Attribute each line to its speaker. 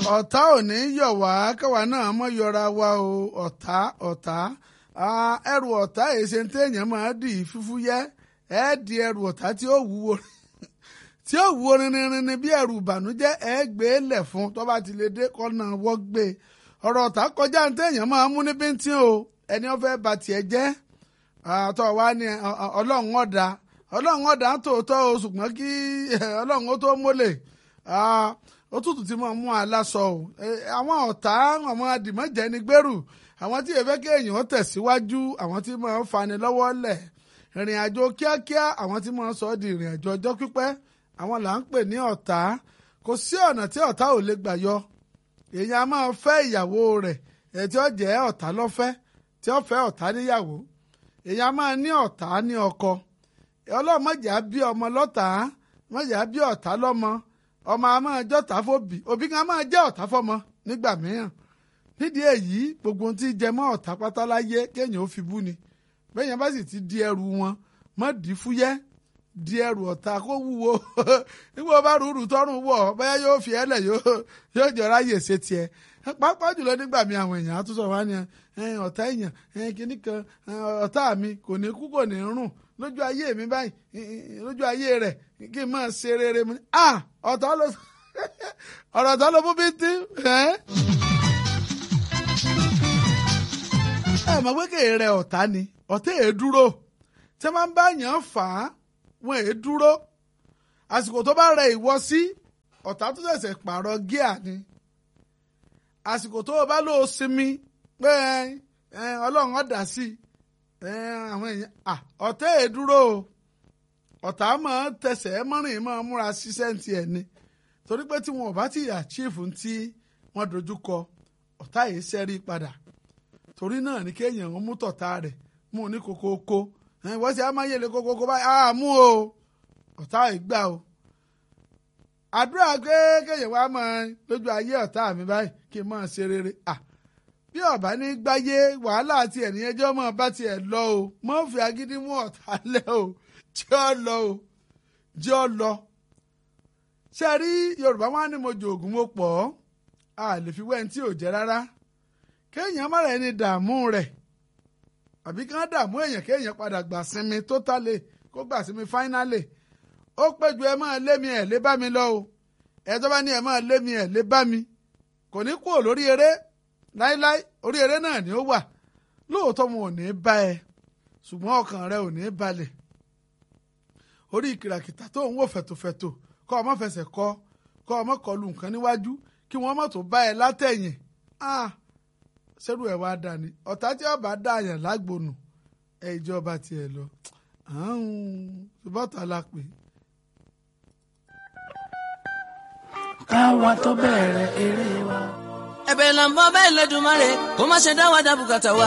Speaker 1: ọ̀tá ò ní yọ̀ wá káwa náà mọ̀ yọra wa o ọ̀tá ọ̀tá ẹrù ọ̀tá èsè téèyàn máa dì í fúfúyẹ́ ẹ di ẹrù ọ̀tá tí ó wúwo tí ó wúwo rinrinrin bí ẹrù ìbànújẹ́ ẹ gbé lẹ̀ fún tó bá ti lè dé kọ́nà wọ́ gbé ọ̀rọ̀ ọ̀tá kọjá téèyàn máa mú ní bíntín o ẹni ó fẹ́ ba tiẹ̀ jẹ́ àtọ̀ wa ni ọlọ́run ọ̀dà ọlọ́run ọ̀dà tòótọ́ o ṣùgbọ́n kí ọlọ́run ó tó mólè òtútù tí mo mú aláṣọ o àwọn ọ̀tá àwọn adìmọ́jẹ́ ni gbèrú àwọn tí èfẹ́ kéèyàn tẹ̀síwájú àwọn tí máa ń fani lọ́wọ́ lẹ̀ ìrìn àjò kíákíá àwọn tí máa ń sọ ọ́ di ìrìn àjò ọjọ́ pípẹ́ àwọn là ń pè ní ọ̀tá kò sí ọ̀nà tí ọ̀tá ò lè gbà yọ èèyàn a máa fẹ́ ìyàwó rẹ̀ ẹ̀ tí ó jẹ́ ọ̀tá lọ́fẹ́ tí ó fẹ́ ọ̀tá níyàwó èèyàn a máa ní ọ̀tá ní ọkọ ọlọ́run mọ̀jà bí ọmọ lọ́tà mọ̀jà bí ọ̀tá lọ́mọ ọmọ a máa jọ́tá fóbì òbí kan a máa jẹ́ ọ̀tá fọ́mọ nígbà mìíràn nídìí èyí gbogbo ohun tí jẹ mọ́ ọ̀tá pátá láyé kéèyàn ó fi bú ni bẹ́ẹ̀yàn bá sì ti di ẹrù wọn mọ́ di fúyẹ́ di ẹrù ọ̀tá kó wúwo nígbà bá rúurú tọrùn wọ̀ bóyá yóò fi ẹlẹ̀ yóò jọra yè ṣe tiẹ̀ pàápàá jùlọ nígbà mi àwọn èèyàn àtúnṣe wa ni ọ̀tá èèyàn kìíní kan ọ̀tá mi kò ní kú kò ní rùn lójú ayé mi báyìí lójú ayé rẹ̀ kí n máa ṣe rere mu ah ọ̀tá ló ọ̀rọ̀ ọ̀tá ló mú bí tí ẹ mọ̀ pé kéè rẹ ọ̀tá ni ọ̀tá èé dúró tí wọ́n bá yàn án fà á wọn èé dúró àsìkò tó bá rẹ ìwọ sí ọ̀tá tó ṣẹ̀ṣẹ̀ pààrọ̀ gíà ni àsìkò tó o bá lò ó sinmi pé ọlọ́run ọ̀dà sí àwọn èèyàn ọ̀tá èé dúró o ọ̀tá máa ń tẹsẹ̀ mọ́rin máa múra ṣiṣẹ́ ti ẹ̀ ni torí pé tí wọn ò bá ti àchífù tí wọ́n dojú kọ ọ̀tá yìí ṣẹ́rí padà torí náà ní kéèyàn ń mú tọ̀tá rẹ̀ mú ní kokoko wọ́n ṣe amáyéle kokoko báyìí á mú o ọ̀tá yìí gbà o àdúrà pé kéèyàn wá mọ lójú ayé ọ̀tá mi báyìí kí n máa ṣe rere bí ọba ní gbáyé wàhálà àti ẹ̀nìyẹn jẹ́ ọmọ bá tiẹ̀ lọ o mọ́ fi agídí mú ọ̀tá lẹ̀ o jẹ́ ọ lọ o jẹ́ ọ lọ. ṣé ẹ rí yorùbá wá ní mo jòògùn mo pọ̀ a lè fi wẹ́n tí ò jẹ́ rárá kéèyàn má rẹ̀ ní dààmú rẹ̀ àbí kí wọ́n dààmú èèyàn kéèyàn padà gbà sinmi tótálè kó gbà sinmi fáínálè ó péjú ẹ máa lé mi ẹ̀ lé bá mi lọ o ẹ tó bá ní ẹ máa lé mi ẹ̀ lé bá mi kò ní kúrò lórí eré láíláí orí eré náà ni ó wà lóòótọ́ wọn ò ní bá ẹ ṣùgbọ́n ọkàn rẹ ò ní balẹ̀ orí ìkìràkìtà tó ń wò fẹ̀tòfẹ̀tò kọ́ ọmọ fẹsẹ̀ kọ́ kọ́ ọmọ kọlu nǹkan níwájú kí wọ́n mọ̀ tó bá ẹ látẹ̀yìn ṣerú ẹ̀ wá dání ọ̀tá tí ọba dáàyàn lágbónú ẹ ìjọba tiẹ̀ lọ ṣùgbọ́n la pè.
Speaker 2: káwa tó bẹ̀rẹ̀ eré wa.
Speaker 3: ẹ̀bẹ̀ là ń bọ́ bẹ́ẹ̀ lẹ́dùnmáre kó má ṣe dá wa dá bùkátà wa